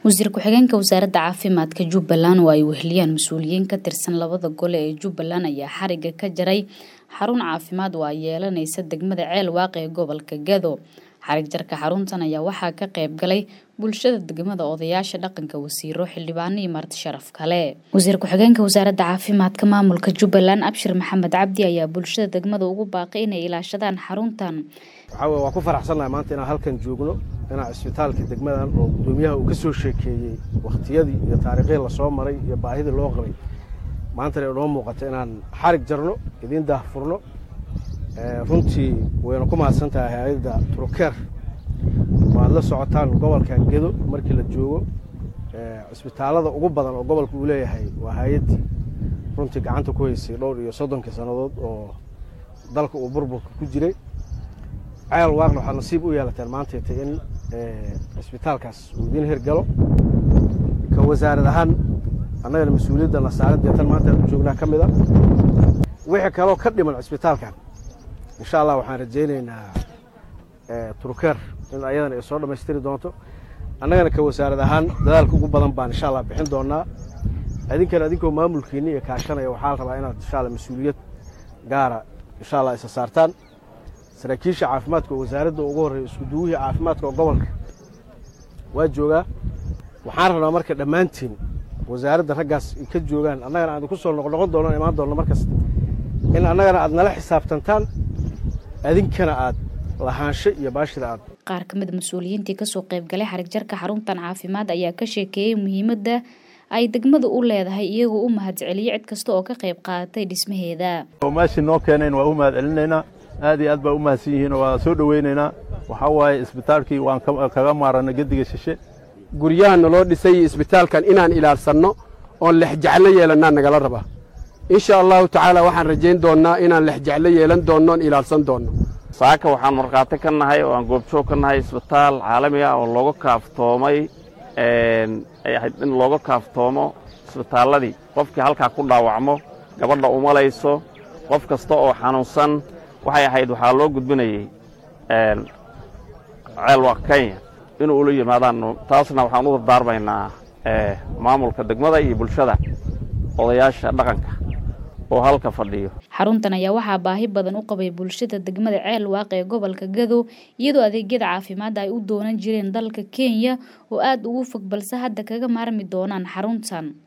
wasiir ku-xigeenka wasaaradda caafimaadka jubbaland oo ay weheliyaan mas-uuliyiin ka tirsan labada gole ee jubbaland ayaa xariga ka jaray xarun caafimaad oo ay yeelanaysa degmada ceel waaqe ee gobolka gado xarig jarka xaruntan ayaa waxaa ka qayb galay bulshada degmada odayaasha dhaqanka wasiiro xildhibaano iyo marti sharaf kale wasiir ku-xigeenka wasaaradda caafimaadka maamulka jubbaland abshir maxamed cabdi ayaa bulshada degmada ugu baaqay inay ilaashadaan xaruntan waxaa weye waan ku faraxsannahay maanta inaan halkan joogno inaan cisbitaalka degmadan oo guddoomiyaha uu ka soo sheekeeyey wakhtiyadii iyo taariikhdii lasoo maray iyo baahidii loo qabay maantana inoo muuqato inaan xarig jarno idiin daahfurno runtii wayna ku mahadsan tahay hay-adda turukeer waad la socotaan gobolkan gedo markii la joogo cisbitaallada ugu badan oo gobolka uu leeyahay waa hay-addii runtii gacanta ku haysay dhowr iyo soddonkii sannadood oo dalka uu burburka ku jiray ceel waaqna waxaad nasiib u yeelateen maantayta in cisbitaalkaas uu idiin hirgalo ka wasaarad ahaan annagana mas-uuliyadda nasaaradee tan maanta aan u joognaa ka mid a wixii kaloo ka dhiman cisbitaalkan insha allah waxaan rajaynaynaa turkeer in ayadana ay soo dhammaystiri doonto annagana ka wasaarad ahaan dadaalka ugu badan baan insha allah bixin doonaa idinkana idinkoo maamulkiinni iyo kaashanaya waxaa la rabaa inaad insha alla mas-uuliyad gaara insha allah isa saartaan saraakiisha caafimaadka oo wasaaradda ugu horreeya iskuduwihii caafimaadka oo gobolka waa joogaa waxaan rabnaa marka dhammaantiin wasaaradda raggaas ay ka joogaan annagana aan ku soo noqnoqon doono imaan doonno markasta in annagana aad nala xisaabtantaan adinkana aad lahaansho iyo baashida aad qaar ka mida mas-uuliyiintii kasoo qayb galay xarig jarka xaruntan caafimaad ayaa ka sheekeeyey muhiimadda ay degmadu u leedahay iyagoo u mahad celiyey cid kasta oo ka qayb qaadatay dhismaheeda meeshii noo keenayn waa u mahad celinaynaa aad iyo aad baa u mahadsan yihiin waa soo dhoweynaynaa waxaa waaye isbitaalkii waan kaga maarana gediga shishe guryaha naloo dhisay isbitaalkan inaan ilaalsanno oon lexjeclo yeelannaa nagala rabaa insha allahu tacaala waxaan rajayn doonnaa inaan lexjeclo yeelan doonno oon ilaalsan doonno saaka waxaan markhaati ka nahay oo aan goobjoog ka nahay isbitaal caalami ah oo looga kaaftoomay ay ahayd in looga kaaftoomo isbitaalladii qofkii halkaa ku dhaawacmo gabadha umalayso qof kasta oo xanuunsan waxay ahayd waxaa loo gudbinayey ceelwaq kenya inuu ula yimaadaan taasna waxaan u dardaarmaynaa maamulka degmada iyo bulshada odayaasha dhaqanka oo halka fadhiyo xaruntan ayaa waxaa baahi badan u qabay bulshada degmada ceel waaqe ee gobolka gado iyadoo adeegyada caafimaadda ay u doonan jireen dalka kenya oo aada ugu fog balse hadda kaga maarmi doonaan xaruntan